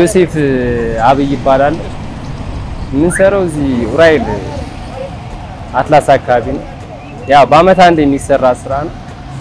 ዮሴፍ አብይ ይባላል። የምንሰራው እዚህ ኡራኤል አትላስ አካባቢ ነው። ያው በአመት አንድ የሚሰራ ስራ ነው።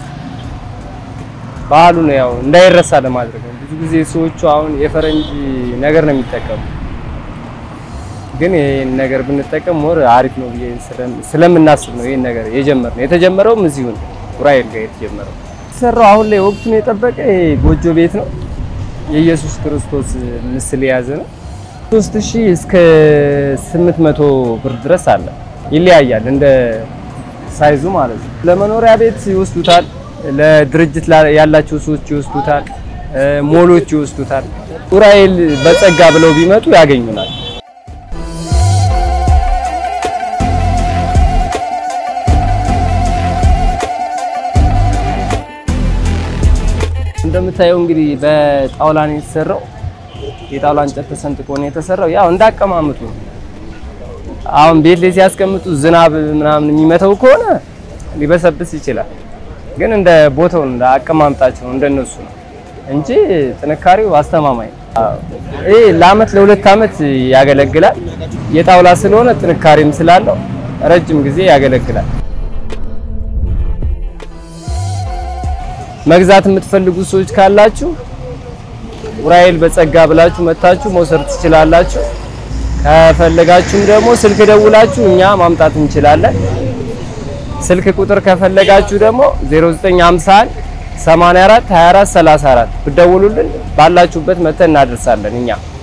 ባህሉ ነው ያው እንዳይረሳ ለማድረግ ነው። ብዙ ጊዜ ሰዎቹ አሁን የፈረንጅ ነገር ነው የሚጠቀሙ፣ ግን ይሄን ነገር ብንጠቀም ሞር አሪፍ ነው ብዬ ስለምናስብ ነው ይሄን ነገር የጀመርነው። የተጀመረውም እዚሁ ነው ኡራኤል ጋር የተጀመረው። የተሰራው አሁን ላይ ወቅቱን የጠበቀ ጎጆ ቤት ነው። የኢየሱስ ክርስቶስ ምስል የያዘ ነው። 3000 እስከ 800 ብር ድረስ አለ። ይለያያል እንደ ሳይዙ ማለት ነው። ለመኖሪያ ቤት ይወስዱታል። ለድርጅት ያላቸው ሰዎች ይወስዱታል። ሞሎች ይወስዱታል። ኡራኤል በጸጋ ብለው ቢመጡ ያገኙናል። እንደምታየው እንግዲህ በጣውላ ነው የተሰራው። የጣውላ እንጨት ተሰንጥቆ ነው የተሰራው። ያው እንዳቀማመጡ ነው። አሁን ቤት ላይ ሲያስቀምጡ ዝናብ ምናምን የሚመተው ከሆነ ሊበሰብስ ይችላል። ግን እንደ ቦታው እንደ አቀማመጣቸው እንደነሱ ነው እንጂ ጥንካሬው አስተማማኝ ነው። ይሄ ለአመት ለሁለት አመት ያገለግላል። የጣውላ ስለሆነ ጥንካሬም ስላለው ረጅም ጊዜ ያገለግላል። መግዛት የምትፈልጉ ሰዎች ካላችሁ ኡራኤል በጸጋ ብላችሁ መታችሁ መውሰድ ትችላላችሁ። ከፈለጋችሁም ደግሞ ስልክ ደውላችሁ እኛ ማምጣት እንችላለን። ስልክ ቁጥር ከፈለጋችሁ ደግሞ 0951 84 24 34 ብትደውሉልን ባላችሁበት መተን እናደርሳለን እኛ